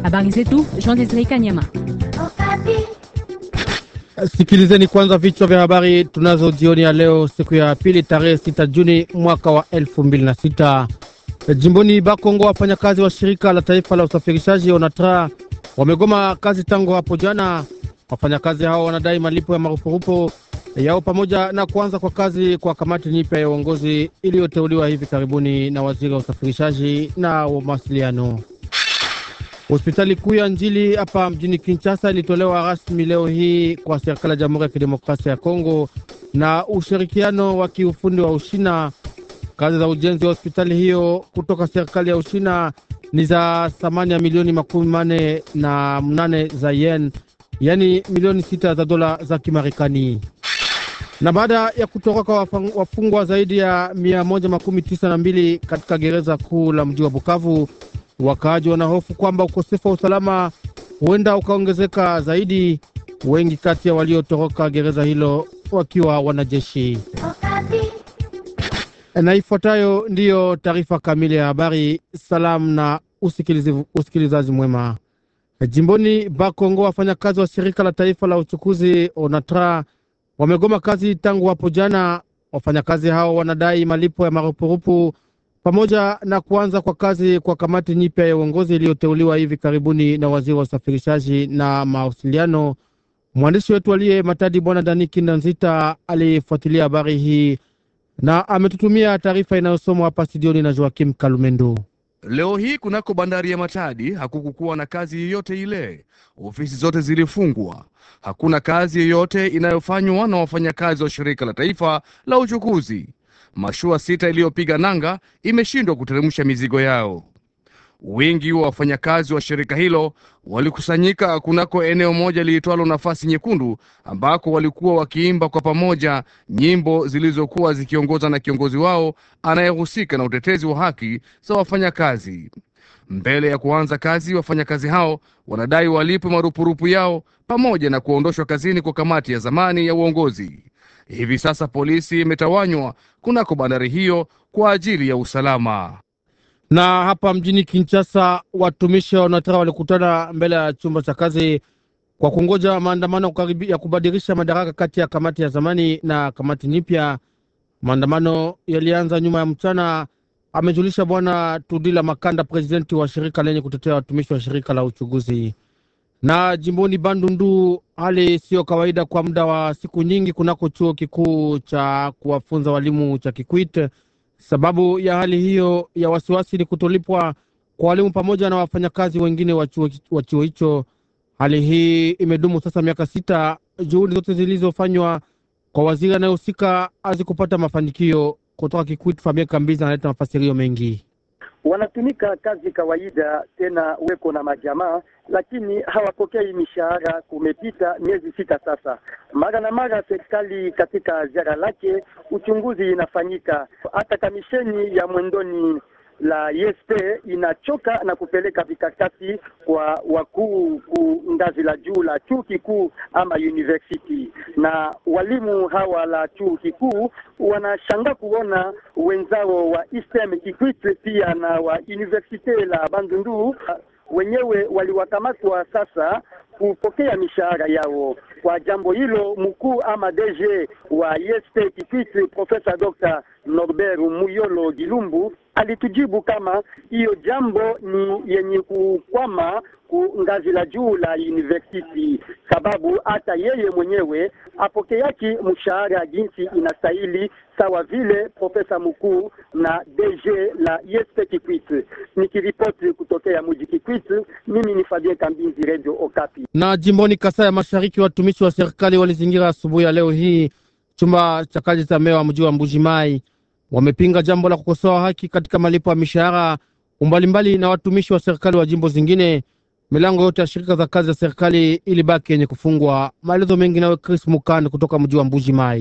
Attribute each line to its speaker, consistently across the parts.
Speaker 1: Habari zetu Jean Desire Kanyama.
Speaker 2: Sikilizeni kwanza vichwa vya habari tunazo jioni ya leo, siku ya pili, tarehe sita Juni mwaka wa elfu mbili na sita. Jimboni Bakongo, wafanyakazi wa shirika la taifa la usafirishaji ONATRA wamegoma kazi tangu hapo jana. Wafanyakazi hao wanadai malipo ya marupurupu yao pamoja na kuanza kwa kazi kwa kamati nyipya ya uongozi iliyoteuliwa hivi karibuni na waziri wa usafirishaji na mawasiliano. Hospitali kuu ya Njili hapa mjini Kinshasa ilitolewa rasmi leo hii kwa serikali ya Jamhuri ya Kidemokrasia ya Kongo na ushirikiano wa kiufundi wa Ushina. Kazi za ujenzi wa hospitali hiyo kutoka serikali ya Ushina ni za thamani ya milioni makumi mane na mnane za yen, yaani milioni sita za dola za Kimarekani. Na baada ya kutoroka wafungwa zaidi ya mia moja makumi tisa na mbili katika gereza kuu la mji wa Bukavu, wakaaji wanahofu kwamba ukosefu wa usalama huenda ukaongezeka zaidi, wengi kati ya waliotoroka gereza hilo wakiwa wanajeshi. Na ifuatayo ndiyo taarifa kamili ya habari. Salamu na usikilizaji mwema. Jimboni Bakongo, wafanyakazi wa shirika la taifa la uchukuzi ONATRA wamegoma kazi tangu hapo jana. Wafanyakazi hao wanadai malipo ya marupurupu pamoja na kuanza kwa kazi kwa kamati nyipya ya uongozi iliyoteuliwa hivi karibuni na waziri wa usafirishaji na mawasiliano. Mwandishi wetu aliye Matadi, Bwana Dani Kindanzita, alifuatilia habari hii na ametutumia taarifa inayosomwa hapa studioni na Joakim Kalumendo.
Speaker 3: Leo hii kunako bandari ya Matadi hakukukuwa na kazi yoyote ile, ofisi zote zilifungwa. Hakuna kazi yoyote inayofanywa na wafanyakazi wa shirika la taifa la uchukuzi. Mashua sita iliyopiga nanga imeshindwa kuteremsha mizigo yao. Wengi wa wafanyakazi wa shirika hilo walikusanyika kunako eneo moja liitwalo Nafasi Nyekundu, ambako walikuwa wakiimba kwa pamoja nyimbo zilizokuwa zikiongozwa na kiongozi wao anayehusika na utetezi wa haki za wafanyakazi. Mbele ya kuanza kazi, wafanyakazi hao wanadai walipwe marupurupu yao pamoja na kuondoshwa kazini kwa kamati ya zamani ya uongozi. Hivi sasa polisi imetawanywa kunako bandari hiyo kwa ajili ya usalama.
Speaker 2: Na hapa mjini Kinshasa, watumishi wa ONATRA walikutana mbele ya chumba cha kazi kwa kungoja maandamano ya kubadilisha madaraka kati ya kamati ya zamani na kamati nyipya. Maandamano yalianza nyuma ya mchana, amejulisha Bwana Tudila Makanda, presidenti wa shirika lenye kutetea watumishi wa shirika la uchuguzi. Na jimboni Bandundu, hali siyo kawaida kwa muda wa siku nyingi kunako chuo kikuu cha kuwafunza walimu cha Kikwit. Sababu ya hali hiyo ya wasiwasi ni kutolipwa kwa walimu pamoja na wafanyakazi wengine wa chuo hicho. Hali hii imedumu sasa miaka sita. Juhudi zote zilizofanywa kwa waziri anayehusika hazikupata mafanikio. Kutoka Kikwit, Fabien Kambizi analeta mafasirio mengi.
Speaker 4: Wanatumika kazi kawaida, tena weko na majamaa, lakini hawapokei mishahara. Kumepita miezi sita sasa. Mara na mara serikali katika ziara lake uchunguzi inafanyika, hata kamisheni ya mwendoni la ISP inachoka na kupeleka vikakati kwa wakuu ku ngazi la juu la chuo kikuu ama university, na walimu hawa la chuo kikuu wanashangaa kuona wenzao wa ISTEM Kikwit pia na wa universite la Bandundu wenyewe waliwakamatwa sasa kupokea mishahara yao. Kwa jambo hilo, mkuu ama DG wa ISP Kikwit Profesa Dr. Norbert Muyolo Gilumbu alitujibu kama hiyo jambo ni yenye kukwama ku ngazi la juu la university, sababu hata yeye mwenyewe apokeaki mshahara jinsi inastahili sawa vile profesa mkuu na DG la ISP Kikwit. Nikiripoti kutokea mji Kikwit, mimi ni Fabien Kambinzi, Radio Okapi.
Speaker 2: Na jimboni Kasai ya Mashariki, watumishi wa serikali walizingira asubuhi ya leo hii chumba cha kazi za meya wa mji wa Mbuji Mai wamepinga jambo la kukosoa haki katika malipo ya mishahara umbalimbali na watumishi wa serikali wa jimbo zingine. Milango yote ya shirika za kazi za serikali ilibaki yenye kufungwa. Maelezo mengi nawe Chris Mukand kutoka mji wa Mbuji Mai.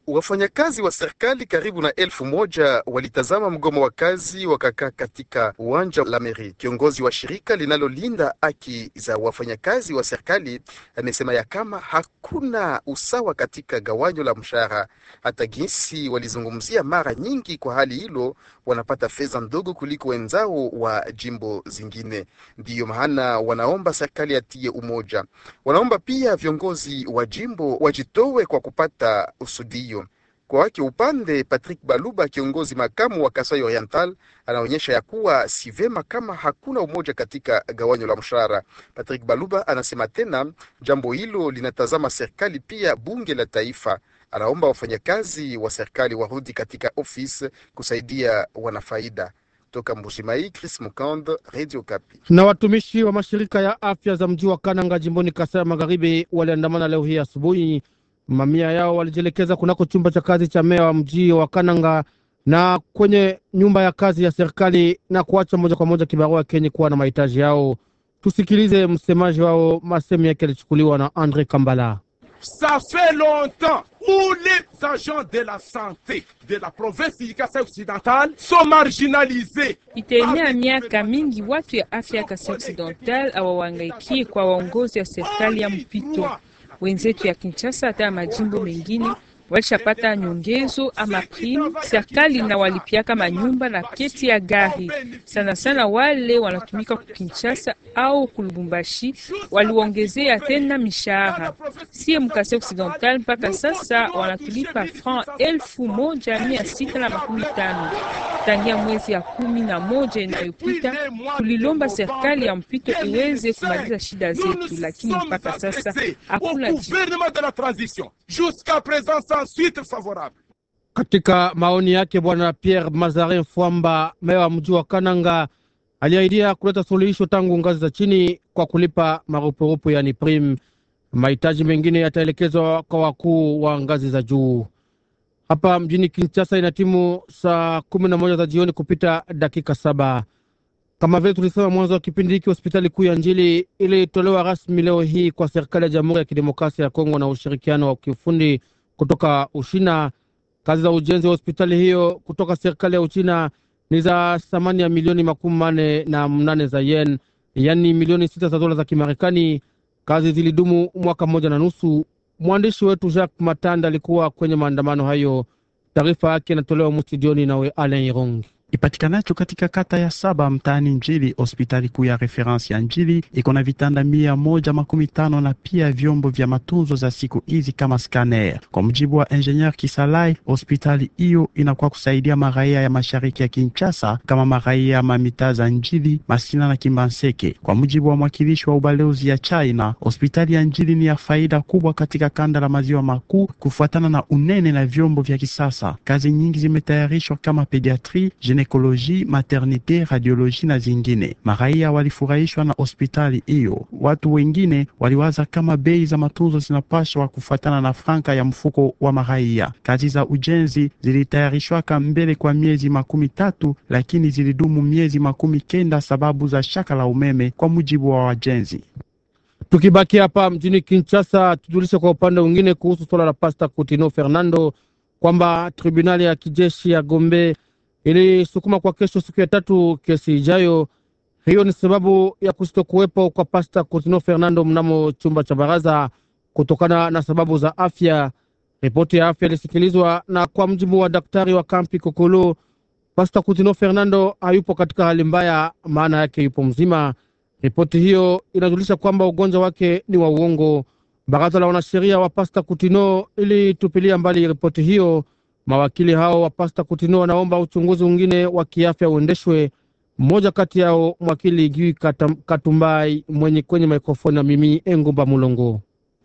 Speaker 5: Wafanyakazi wa serikali karibu na elfu moja walitazama mgomo wa kazi wakakaa katika uwanja la meri. Kiongozi wa shirika linalolinda haki za wafanyakazi wa serikali amesema ya kama hakuna usawa katika gawanyo la mshahara. Hata jinsi walizungumzia mara nyingi, kwa hali hilo wanapata fedha ndogo kuliko wenzao wa jimbo zingine. Ndiyo maana wanaomba serikali atie umoja. Wanaomba pia viongozi wa jimbo wajitowe kwa kupata usudio kwa wake upande Patrick Baluba, kiongozi makamu wa Kasai Oriental, anaonyesha ya kuwa si vema kama hakuna umoja katika gawanyo la mshahara. Patrick Baluba anasema tena jambo hilo linatazama serikali pia bunge la taifa. Anaomba wafanyakazi wa serikali warudi katika ofisi kusaidia wanafaida. Toka Mbushimai, Chris Mukand, Radio Kapi.
Speaker 2: Na watumishi wa mashirika ya afya za mji wa Kananga jimboni Kasai ya Magharibi waliandamana leo hii asubuhi. Mamia yao walijielekeza kunako chumba cha kazi cha meya wa mji wa Kananga na kwenye nyumba ya kazi ya serikali na kuacha moja kwa moja kibarua kenye kuwa na mahitaji yao. Tusikilize msemaji wao, masemi yake yalichukuliwa na Andre Kambala.
Speaker 6: Ça fait longtemps où les agents de la santé de la province du Kasai occidental sont marginalisés.
Speaker 7: Itaenea miaka mingi watu ya afya ya Kasai Occidental hawawangaikie kwa waongozi wa serikali ya mpito. Wenzetu ya Kinshasa hata ya majimbo mengine walishapata nyongezo ama prime. Serikali inawalipiaka manyumba na keti ya gari. Sana sana wale wanatumika ku Kinshasa au ku Lubumbashi waliongezea tena mishahara. Sie mkase Occidental mpaka sasa wanatulipa franc elfu moja mia sita na makumi tano tangia mwezi ya kumi na moja inayopita. Tulilomba serikali ya mpito iweze kumaliza shida zetu, lakini mpaka sasa hakuna
Speaker 6: Au gouvernement de la transition, jusqu'à présent sans suite favorable.
Speaker 2: Katika maoni yake, bwana Pierre Mazarin Fwamba, meya wa mji wa Kananga, aliahidia kuleta suluhisho tangu ngazi za chini kwa kulipa marupurupu, yani prim. Mahitaji mengine yataelekezwa kwa wakuu wa ngazi za juu. Hapa mjini Kinshasa ina timu saa kumi na moja za jioni kupita dakika saba. Kama vile tulisema mwanzo wa kipindi hiki, hospitali kuu ya Njili ilitolewa rasmi leo hii kwa serikali ya Jamhuri ya Kidemokrasia ya Kongo na ushirikiano wa kiufundi kutoka Ushina. Kazi za ujenzi wa hospitali hiyo kutoka serikali ya Uchina ni za thamani ya milioni makumi manne na mnane za yen, yaani milioni sita za dola za Kimarekani. Kazi zilidumu mwaka mmoja na nusu. Mwandishi wetu Jacques Matanda alikuwa kwenye maandamano hayo. Taarifa yake inatolewa mustudioni nawe Alain Irongi.
Speaker 8: ipatikanacho katika kata ya saba mtaani Njili. Hospitali kuu ya referensi ya Njili iko na vitanda mia moja makumi tano na pia vyombo vya matunzo za siku hizi kama scanner. Kwa mujibu wa engineer Kisalai, hospitali hiyo inakuwa kusaidia maraia ya mashariki ya Kinshasa kama maraia ya mamita za Njili, Masina na Kimbanseke. Kwa mujibu wa mwakilishi wa ubalozi ya China, hospitali ya Njili ni ya faida kubwa katika kanda la maziwa makuu kufuatana na unene na vyombo vya kisasa. Kazi nyingi zimetayarishwa kama pediatri ekoloji, maternite, radioloji na zingine. Maraia walifurahishwa na hospitali hiyo. Watu wengine waliwaza kama bei za matunzo zinapaswa kufuatana na franka ya mfuko wa maraia. Kazi za ujenzi zilitayarishwaka mbele kwa miezi makumi tatu, lakini zilidumu miezi makumi kenda sababu za shaka la umeme, kwa mujibu wa wajenzi.
Speaker 2: Tukibaki hapa mjini Kinshasa, tujulishe kwa upande mwingine kuhusu suala la Pasta Coutinho Fernando kwamba tribunali ya kijeshi ya Gombe ilisukuma kwa kesho siku ya tatu kesi ijayo. Hiyo ni sababu ya kusitokuwepo kwa Pasta Coutinho Fernando mnamo chumba cha baraza kutokana na sababu za afya. Ripoti ya afya ilisikilizwa, na kwa mjibu wa daktari wa kampi Kokolo, Pasta Coutinho Fernando hayupo katika hali mbaya, maana yake yupo mzima. Ripoti hiyo inajulisha kwamba ugonjwa wake ni wa uongo. Baraza la wanasheria wa Pasta Coutinho ilitupilia mbali ripoti hiyo. Mawakili hao wa Pasta Coutinho wanaomba uchunguzi mwingine wa kiafya uendeshwe. Mmoja kati yao mwakili Gui Katumbai mwenye kwenye mikrofoni na mimi Engumba Mulongo.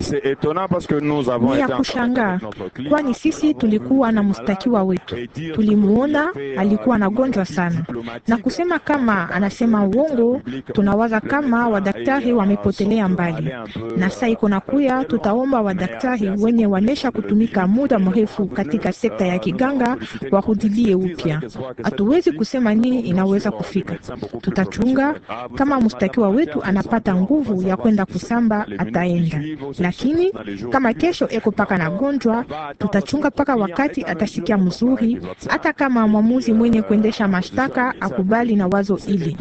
Speaker 9: Ni ya kushangaa, kwani sisi tulikuwa na mstakiwa wetu, tulimuona alikuwa anagonjwa sana, na kusema kama anasema uongo, tunawaza kama wadaktari wamepotelea mbali, na saa iko na kuya, tutaomba wadaktari wenye wanesha kutumika muda mrefu katika sekta ya kiganga warudilie upya. Hatuwezi kusema nini inaweza kufika, tutachunga kama mstakiwa wetu anapata nguvu ya kwenda kusamba, ataenda lakini kama kesho eko paka na gonjwa, tutachunga paka wakati atasikia mzuri, hata kama mwamuzi mwenye kuendesha mashtaka akubali na wazo ili.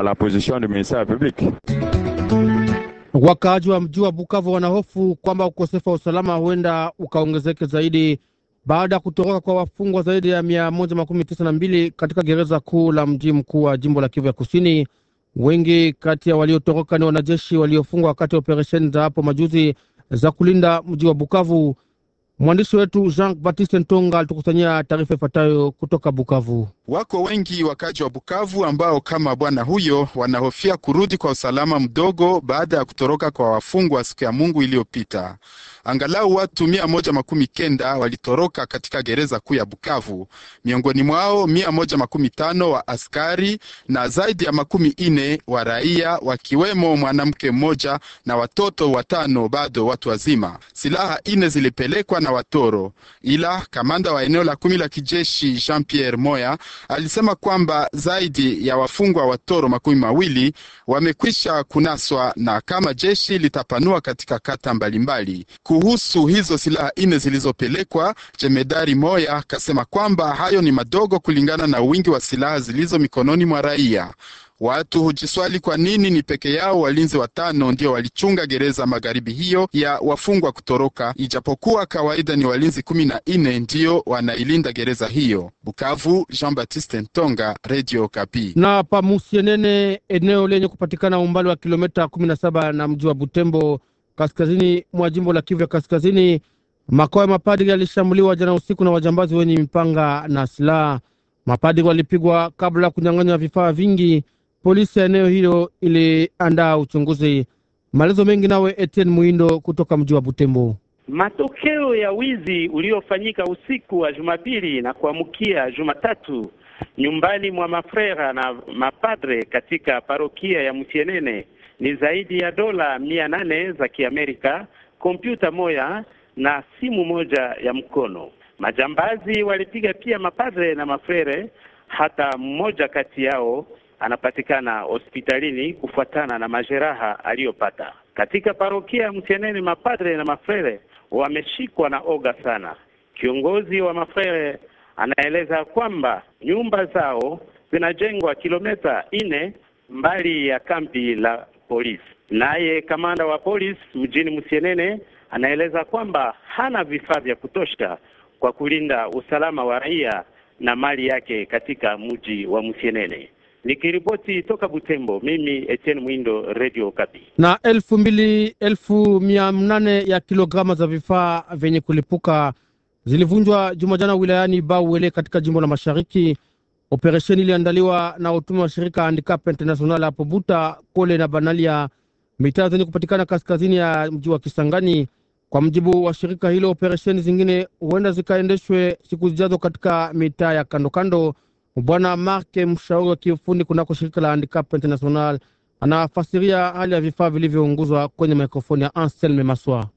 Speaker 2: Wakaaji wa mji wa Bukavu wanahofu kwamba ukosefu wa usalama huenda ukaongezeke zaidi baada ya kutoroka kwa wafungwa zaidi ya mia moja makumi tisa na mbili katika gereza kuu la mji mkuu wa jimbo la Kivu ya Kusini. Wengi kati ya waliotoroka ni wanajeshi waliofungwa wakati wa operesheni za hapo majuzi za kulinda mji wa Bukavu. Mwandishi wetu Jean Baptiste Ntonga alitukusanyia taarifa ifuatayo kutoka Bukavu.
Speaker 10: Wako wengi wakaji wa Bukavu ambao kama bwana huyo wanahofia kurudi kwa usalama mdogo baada ya kutoroka kwa wafungwa siku ya Mungu iliyopita. Angalau watu mia moja makumi kenda walitoroka katika gereza kuu ya Bukavu, miongoni mwao mia moja makumi tano wa askari na zaidi ya makumi ine wa raia, wakiwemo mwanamke mmoja na watoto watano bado watu wazima. Silaha ine zilipelekwa na watoro, ila kamanda wa eneo la kumi la kijeshi Jean Pierre Moya alisema kwamba zaidi ya wafungwa watoro makumi mawili wamekwisha kunaswa na kama jeshi litapanua katika kata mbalimbali. Kuhusu hizo silaha ine zilizopelekwa, jemedari Moya kasema kwamba hayo ni madogo kulingana na wingi wa silaha zilizo mikononi mwa raia. Watu hujiswali kwa nini ni peke yao walinzi watano ndio walichunga gereza magharibi hiyo ya wafungwa kutoroka, ijapokuwa kawaida ni walinzi kumi na nne ndio wanailinda gereza hiyo. Bukavu, Jean Baptiste Ntonga, Radio Kapi.
Speaker 2: Na Pamusienene, eneo lenye kupatikana umbali wa kilomita kumi na saba na mji wa Butembo, kaskazini mwa jimbo la Kivu ya Kaskazini, makao ya mapadri yalishambuliwa jana usiku na wajambazi wenye mipanga na silaha. Mapadri walipigwa kabla ya kunyang'anywa vifaa vingi. Polisi ya eneo hilo iliandaa uchunguzi. Maelezo mengi nawe Etienne Muindo kutoka mji wa Butembo.
Speaker 11: Matokeo ya wizi uliofanyika usiku wa Jumapili na kuamkia Jumatatu nyumbani mwa mafrera na mapadre katika parokia ya Msienene ni zaidi ya dola mia nane za Kiamerika, kompyuta moja na simu moja ya mkono. Majambazi walipiga pia mapadre na mafrere, hata mmoja kati yao anapatikana hospitalini kufuatana na majeraha aliyopata. Katika parokia ya Msienene, mapadre na mafrere wameshikwa na oga sana. Kiongozi wa mafrere anaeleza kwamba nyumba zao zinajengwa kilomita nne mbali ya kambi la polisi. Naye kamanda wa polisi mjini Msienene anaeleza kwamba hana vifaa vya kutosha kwa kulinda usalama wa raia na mali yake katika mji wa Msienene. Nikiripoti toka Butembo, mimi Etienne Mwindo, Radio Kapi.
Speaker 2: Na elfu mbili elfu mia nane ya kilograma za vifaa vyenye kulipuka zilivunjwa Jumajana wilayani Bauele katika jimbo la Mashariki. Operesheni iliandaliwa na utume wa shirika Handicap International hapo Buta, Kole na Banalia, mitaa zenye kupatikana kaskazini ya mji wa Kisangani. Kwa mjibu wa shirika hilo, operesheni zingine huenda zikaendeshwe siku zijazo katika mitaa ya kando kando. Bwana Marke, mshauri wa kiufundi kunako shirika la Handicap International, anafasiria hali ya vifaa vilivyounguzwa kwenye mikrofoni ya Anselme Maswa.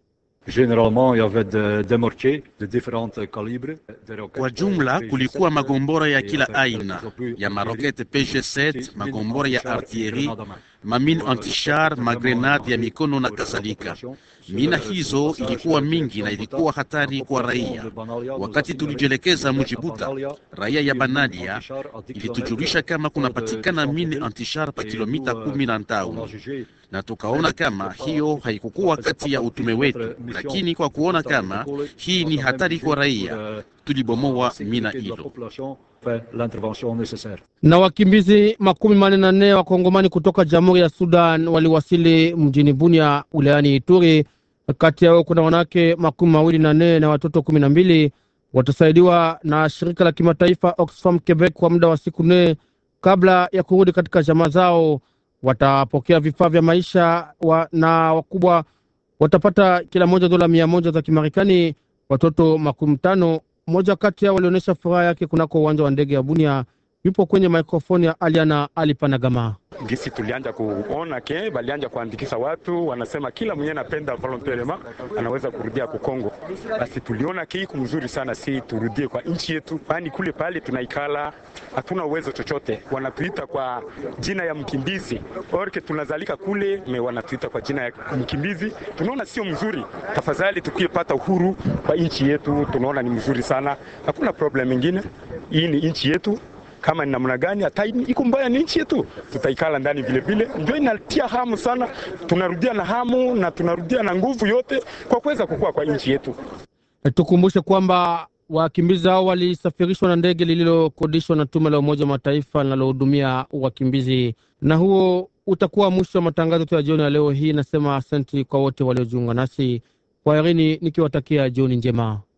Speaker 12: Kwa jumla kulikuwa magombora ya kila aina ya marokete PG7, magombora ya artillerie, mamine antichar, magrenade ya mikono na kadhalika. Mina hizo ilikuwa mingi na ilikuwa hatari kwa raia. Wakati tulijielekeza mji Buta, raia ya Banalia ilitujulisha kama kunapatikana mine antichar pa kilomita kumi na tano na tukaona kama hiyo haikukuwa kati ya utume wetu, lakini kwa kuona kama hii ni hatari kwa raia tulibomoa mina hilo.
Speaker 2: Na wakimbizi makumi manne na nne wa Kongomani kutoka Jamhuri ya Sudan waliwasili mjini Bunia wilayani Ituri. Kati yao kuna wanawake makumi mawili na nne na watoto kumi na mbili. Watasaidiwa na shirika la kimataifa Oxfam Quebec kwa muda wa siku nne kabla ya kurudi katika jamaa zao. Watapokea vifaa vya maisha wa, na wakubwa watapata kila moja dola mia moja za Kimarekani. Watoto makumi tano, mmoja kati yao walionyesha furaha yake kunako uwanja wa ndege ya Bunia. yupo kwenye mikrofoni ya Aliana Alipanagama.
Speaker 13: Gisi tulianja kuona ke balianja kuandikisha watu, wanasema kila mwenye anapenda volontairement anaweza kurudia ku Kongo. Basi tuliona ke iko mzuri sana, si turudie kwa nchi yetu, kwani kule pale tunaikala hatuna uwezo chochote. Wanatuita kwa jina ya mkimbizi orke, tunazalika kule me wanatuita kwa jina ya mkimbizi. Tunaona sio mzuri, tafadhali tukipata uhuru kwa nchi yetu, tunaona ni mzuri sana, hakuna problem ingine. Hii ni nchi yetu kama ni namna gani, hata iko mbaya, ni nchi yetu, tutaikala ndani vile vile. Ndio inatia hamu sana, tunarudia na hamu na tunarudia na nguvu yote kwa kuweza kukua kwa nchi yetu.
Speaker 2: Tukumbushe kwamba wakimbizi hao walisafirishwa na ndege lililokodishwa na tume la Umoja wa Mataifa linalohudumia wakimbizi, na huo utakuwa mwisho wa matangazo yetu ya jioni ya leo hii. Nasema asante kwa wote waliojiunga nasi, kwaherini, nikiwatakia jioni njema.